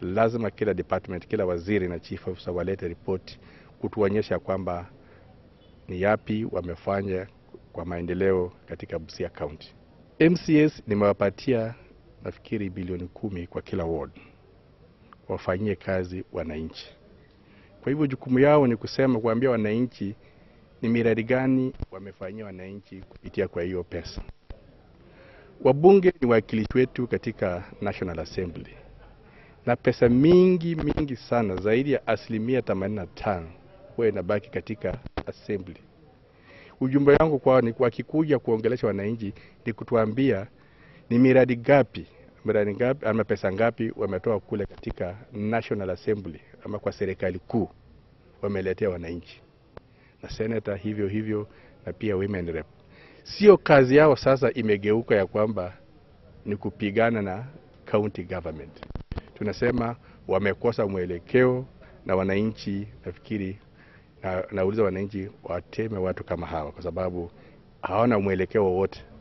lazima kila department, kila waziri na chief officer walete ripoti kutuonyesha kwamba ni yapi wamefanya kwa maendeleo katika Busia County. MCS nimewapatia nafikiri bilioni kumi kwa kila ward wafanyie kazi wananchi. Kwa hivyo jukumu yao ni kusema, kuambia wananchi ni miradi gani wamefanyia wananchi kupitia kwa hiyo pesa. Wabunge ni wawakilishi wetu katika National Assembly, na pesa mingi mingi sana zaidi ya asilimia 85 huwa inabaki katika assembly. Ujumbe wangu kwao ni wakikuja kuongelesha wananchi ni kutuambia ni miradi gapi miradi ngapi ama pesa ngapi wametoa kule katika National Assembly ama kwa serikali kuu wameletea wananchi, na senator hivyo hivyo, na pia women rep. Sio kazi yao sasa imegeuka ya kwamba ni kupigana na county government. Tunasema wamekosa mwelekeo, na wananchi nafikiri na, nauliza wananchi wateme watu kama hawa, kwa sababu hawana mwelekeo wowote.